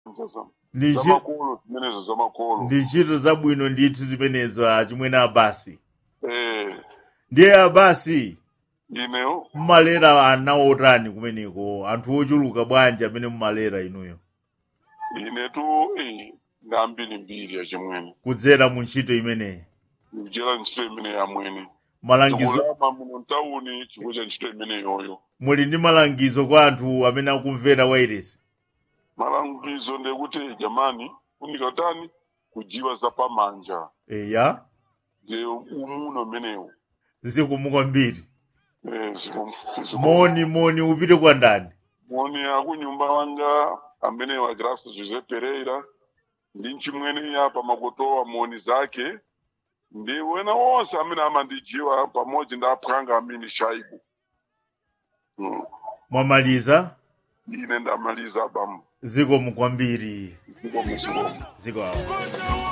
Ndi chi- zamakolo zimenezo zamakolo ndi ntchito zabwino ndithu zimenezo achimwene abasi eh ndiye abasi ineyo mmalera ana otani kumeneko anthu ochuluka bwanji amene mmalera inuyo inetu eh ndambiri mbiri achimwene kudzera mu ntchito imeneyi kuchera ntchito imene yamwene malangizo tikulama muno mtawuni chifukwa cha ntchito imene yoyo muli ndi malangizo kwa anthu amene akumvera wairesi malangizo ndekuti jamani funika tani kujiwa za pamanja eya nde umuno umenewu zikomo kwambiri eh zikomo zikomo. moni moni upite kwa ndani moni akunyumba wanga amene wa Graça José Pereira ndi mchimwene apa makotowa moni zake ndi wena wonse amene amandijiwa pamodzi ndi aphwanga amene shaibu mm. mwamaliza ine ndamaliza bambo zikomo kwambiri zikomo zikomo zikomo